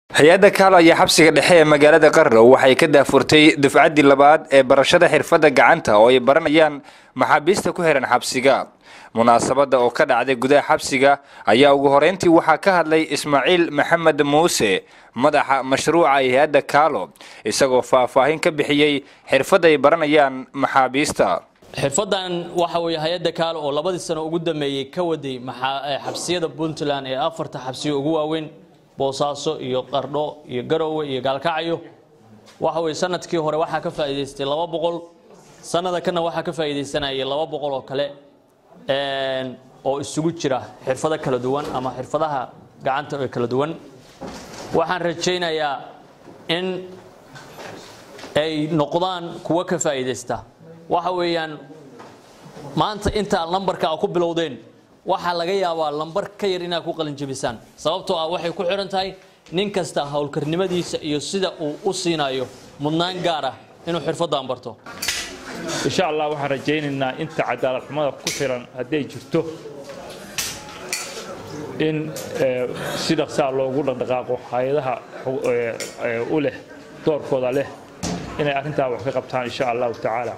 hay-adda kaalo ayaa xabsiga dhexe ee magaalada qarrow waxay ka daafurtay dufcaddii labaad ee barashada xirfadda gacanta oo ay baranayaan maxaabiista ku xihan xabsiga munaasabadda oo ka dhacday gudaha xabsiga ayaa ugu horeyntii waxaa ka hadlay ismaaciil maxamed muuse madaxa mashruuca ee hay-adda kaalo isagoo faahfaahin ka bixiyey xirfadda ay baranayaan maxaabiista xirfadan waxa weeye hay-adda kaalo oo labadii sano ugu dambeeyey ka waday xabsiyada puntland ee afarta xabsiyo ugu waaweyn boosaaso iyo qardho iyo garoowe iyo gaalkacyo waxa weye sanadkii hore waxaa ka faa'iidaystay laba boqol sanada kana waxaa ka faa'iidaysanayay laba boqol oo kale oo isugu jira xirfado kala duwan ama xirfadaha gacanta ee kala duwan waxaan rajaynayaa in ay noqdaan kuwo ka faa'iidaysta waxa weeyaan maanta intaa lambarka a ku bilowdeen waxaa laga yaabaa lambar ka yar inaad ku qalinjabisaan sababtoo ah waxay ku xidhan tahay nin kasta howlkarnimadiisa iyo sida uu u siinayo mudnaan gaar ah inuu xirfaddan barto insha allah waxaan rajaynaynaa inta cadaalad xumada ku xiran hadday jirto in si dhaqsaa loogu dhaqdhaqaaqo hay-adaha u leh doorkooda leh inay arrintaa wax ka qabtaan insha allahu tacaala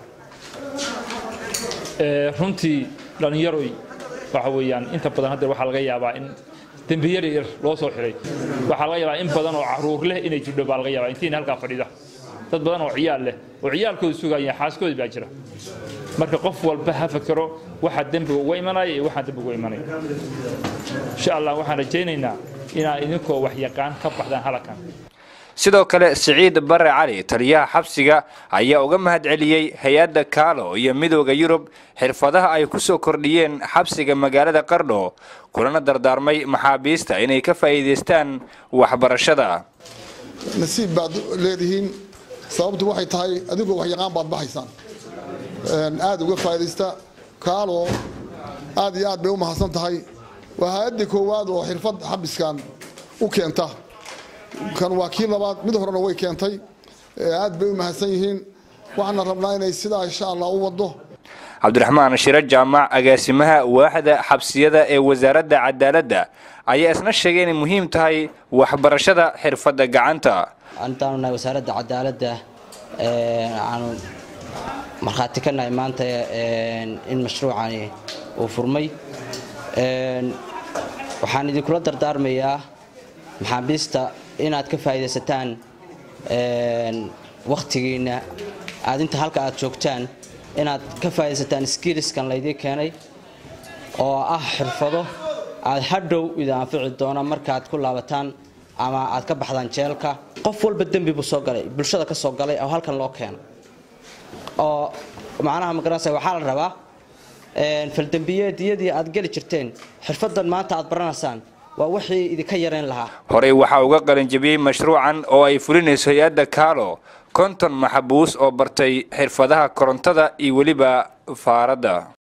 runtii dhallinyaroy waxa weeyaan inta badan hadda waxaa laga yaabaa in dembiyar yar loo soo xiray waxaa laga yaabaa in badan oo caruur leh inay jidho baa laga yaabaa intiina halkaa fadhida dad badan oo ciyaal leh oo ciyaalkooda sugaya xaaskoodi baa jira marka qof walba ha fakero waxaa dembiga uga imanaya iyo waxaan dembiga uga imanaya insha allah waxaan rajaynaynaa inaad idinkoo waxyaqaan ka baxdaan halakan sidoo kale siciid bare cali taliyaha xabsiga ayaa uga mahadceliyey hay-adda kaalo iyo midooda yurub xirfadaha ay ku soo kordhiyeen xabsiga magaalada qardho kulana dardaarmay maxaabiista inay ka faa'iidaystaan waxbarashada nasiib baad leedihiin sababtu waxay tahay adigoo waxyaqaan baad bahaysaan aada uga faa'iidaysta kaalo aad iyo aad bay u mahadsan tahay waa hay-addii koowaad oo xirfad xabiskan u keenta kan waa kii labaad mid horena way keentay aad bay u mahadsan yihiin waxaana rabnaa inay sidaa insha allah u wado cabdiraxmaan shiro jaamac agaasimaha waaxda xabsiyada ee wasaaradda cadaaladda ayaa isna sheegay inay muhiim tahay waxbarashada xirfadda gacanta antaanu nahay wasaaradda cadaaladda aanu markhaati ka nahay maanta in mashruucani uu furmay waxaan idinkula dardaarmayaa maxaabiista inaad ka faa'iidaysataan wakhtigiinna aad inta halka aad joogtaan inaad ka faa'iidaysataan skiiliskan laydii keenay oo ah xirfado aad hadhow idin anfici doona markaad ku laabataan ama aad ka baxdaan jeelka qof walba dembi buu soo galay bulshada ka soo galay oo halkan loo keeno oo macnaha magaranaysa waxaa la rabaa faldembiyeediyadii aad geli jirteen xirfadan maanta aad baranaysaan waa wixii idinka yarayn lahaa horey waxaa uga qalinjabiyey mashruucan oo ay fulinayso hay-adda kaalo konton maxabuus oo bartay xirfadaha korontada iyo weliba faaradda